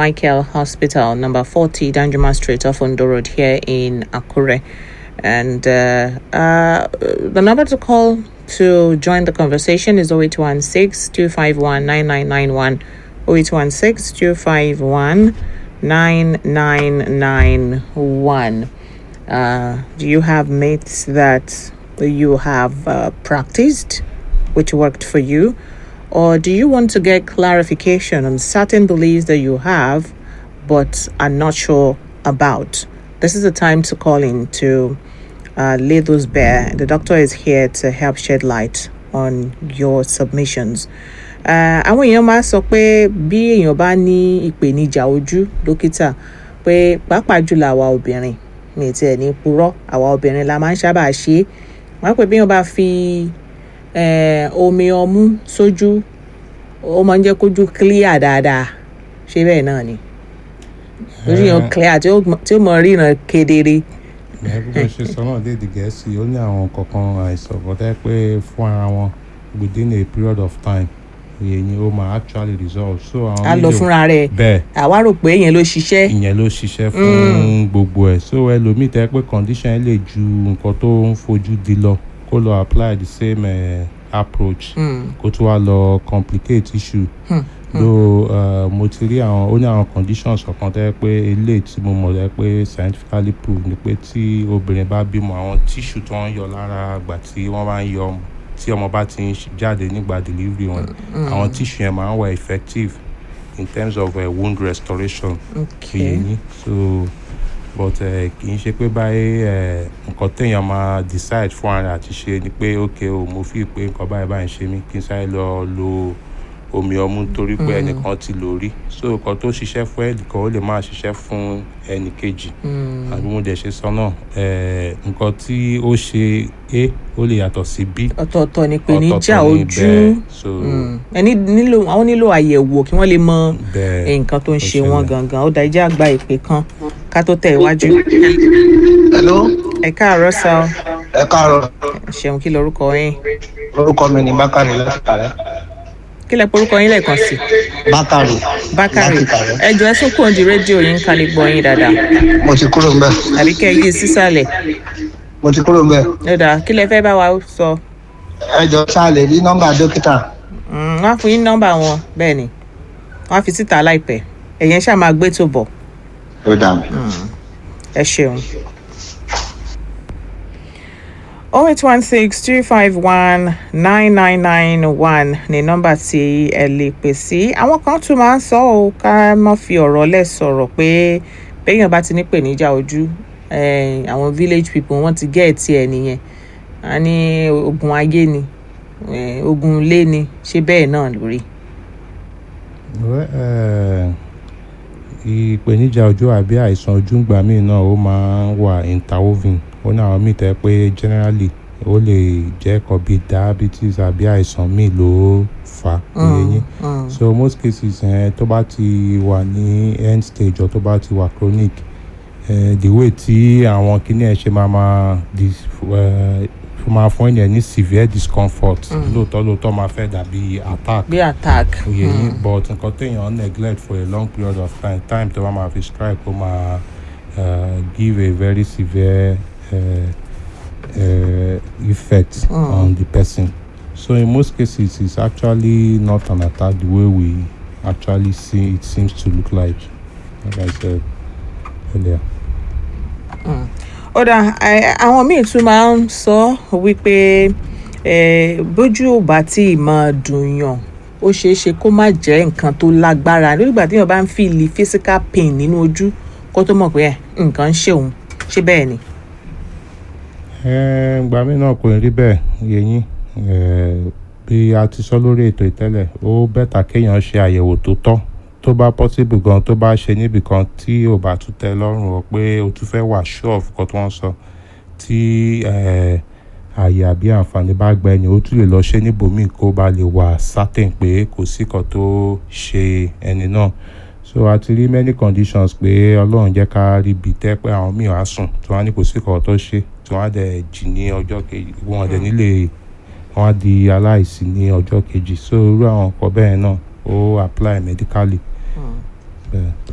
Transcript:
Michael Hospital, number 40, Danjuma Street off Ondo Road here in Akure. And uh, uh, the number to call to join the conversation is 0816 251 9991. 0816 251 9991. Uh, do you have mates that you have uh, practiced which worked for you? Or do you want to get clarification on certain beliefs that you have but are not sure about? This is the time to call in to uh, lay those bare. The doctor is here to help shed light on your submissions. Uh, àwọn èèyàn máa sọ pé bí èèyàn bá ní ìpèníjà ojú dókítà pé pàápàá jùlọ àwa obìnrin mi tiẹ̀ ní purọ́ àwa obìnrin la máa ń sábà ṣe é wọ́n á pè bí wọ́n bá fi eh, omi ọmú sójú ó máa ń jẹ́ kójú clear dáadáa ṣé bẹ́ẹ̀ náà ni ojú yẹn clear tí ó mọ- tí ó mọ ríran kedere. ẹ bí mo ṣe sọ náà léde gẹ̀ẹ́sì ó ní àwọn kankan àìsàn bọ́tẹ́ pé fún ara wọn within a period of time èyí ó máa actually resolve so àwọn a lọ méjèèjì- fúnra rẹ̀ bẹ́ẹ̀ àwa rò pé yẹn ló ṣiṣẹ́. ìyẹn ló ṣiṣẹ́ fún gbogbo ẹ̀ so ẹlòmíì tẹ́ pé condition ẹ̀ lè ju nǹkan tó ń fojú di lọ kó lọ apply the same uh, approach Mm, kó tún wá lọ complicate issue Hmm, though uh, mo ti rí àwọn ó ní àwọn conditions ọ̀kan tẹ́ pé eléyìí tí mo mọ̀ tẹ́ pé scientifically proved ni pé tí obìnrin bá bímọ àwọn tissue tó ń yọ lára àgbà tí wọ́n bá ń yọ ọmọ tí ọmọ bá ti ń ṣ- jáde nígbà delivery wọn àwọn tissue yẹn máa ń wà effective in terms of uh, wound restoration okay. yìí so but uh, kì í ṣe pé báyìí uh, nǹkan téèyàn máa decide fún ara àti ṣe ni pé ok o mo fi pé nǹkan báyìí báyìí ń ṣe mí kí n sáré lọ lo omi ọmú torí pé ẹnìkan ti lò rí so nǹkan tó ṣiṣẹ́ fún ẹnìkan ó lè máa ṣiṣẹ́ fún ẹnì kejì Mm, àbí mo dẹ̀ ṣe sọ náà eh, nǹkan tí ó ṣe a ó lè yàtọ̀ sí b ọ̀tọ̀ọ̀tọ̀ ni ìpèníjà ọ̀tọ̀ọ̀tọ̀ ní ojú bẹ́ẹ̀ so Mm, ẹni nílò àwọn nílò àyẹ̀wò kí wọ́n lè mọ bẹ́ẹ̀ nǹkan tó ń ó ṣe wọ́n ṣẹlẹ̀. gangan ó dá ìjà àgbà ìpè kan ká tó tẹ̀ iwájú. hello ẹ káàárọ̀ sá o ẹ káàárọ̀ ṣeun kí lorúkọ yín orúkọ mi ní bákàrí láti kàrẹ́ kí lẹ porúkọ yín lẹ́ẹ̀kan sí bákàrí bákàrè láti kàrẹ́ ẹ jọ ẹ sún kúrò di rédíò yín ká lè gbọ́ yín dáadáa mo ti kúrò mbẹ àbí kẹ́ ẹ yí sísàlẹ̀ mo ti kúrò mbẹ lọ́dà kí lẹ fẹ́ bá wa sọ ẹ jọ ṣáà lè rí nọ́mbà dókítà Mm, wọ́n á fún yín nọ́mbà wọn bẹ́ẹ̀ ni wọ́n á fi síta láìpẹ́ ẹ̀yẹn ṣáà máa gbé tó bọ̀ ó dà mí. ẹ ṣeun. oh eight one six two five one nine nine nine one ni nọ́mbà tí ẹ lè pè sí àwọn kan tún máa ń sọ ọ ká má fi ọ̀rọ̀ lẹ̀ sọ̀rọ̀ pé béèyàn bá ti ní pèníjà ojú eh, àwọn village people wọ́n ti gẹ́ ẹ̀ tiẹ̀ nìyẹn a ní ogun ayé ni eh, ogun ilé ni ṣé bẹ́ẹ̀ náà lórí. Well, eh, ìpèníjà ojú àbí àìsàn ojú ńgbà míì náà ó máa ń wà interwoven ó ní àwọn míì tẹ́ pé generally ó lè jẹ́ kan bíi diabetes àbí àìsàn míì ló fà á yẹn Mm, so most cases eh, tó bá ti wà ní end stage or tó bá ti wà chronic eh, the way tí àwọn kíní ẹ̀ ṣe máa máa dis- eh, máa fún ènìyàn ní severe discomfort lóòótọ́ lóòótọ́ máa fẹ́ dàbí attack bí attack. oyè yín but nǹkan téèyàn neglect for a long period of time time tó bá máa fi strike ó máa uh, give a very severe uh, uh, effect Mm. on the person so in most cases it's actually not an attack the way we actually see it seems to look like like I said earlier. ó dà ẹ, àwọn míì tún máa ń sọ wípé ẹ, bójú ò bá tí ì máa dùn yàn ó ṣeé ṣe kó má jẹ́ nǹkan tó lágbára nígbà tí èèyàn bá ń fìlì physical pain nínú ojú kó tó mọ̀ pé ẹ, nǹkan ń ṣe òun ṣé bẹ́ẹ̀ ni. ìgbà míì náà kò ní rí bẹ́ẹ̀ yẹ̀yìn bí a ti sọ lórí ètò ìtẹ́lẹ̀ ó bẹ́tà kéèyàn ṣe àyẹ̀wò tó tọ́ tó bá possible gan tó bá ṣe níbì kan tí ò bá tún tẹ́ lọ́rùn o pé o tún fẹ́ wà sure of nǹkan tí wọ́n sọ tí eh, àyè àbí àǹfààní bá gba ẹni ó tún lè lọ ṣe níbòmíì kó ba lè wà certain pé kò sí kan tó ṣe ẹni náà so a ti rí many conditions pé ọlọ́run jẹ́ ká rí ibi tẹ́ pé àwọn míì á sùn tí wọ́n á ní kò sí kan tó ṣe tí wọ́n á dẹ̀ jì ní ọjọ́ kejì wọ́n á dẹ̀ nílé wọ́n á di aláìsí ní ọjọ́ kejì so irú àwọn nǹkan bẹ́ẹ̀ náà ó apply medically. bẹ́ẹ̀.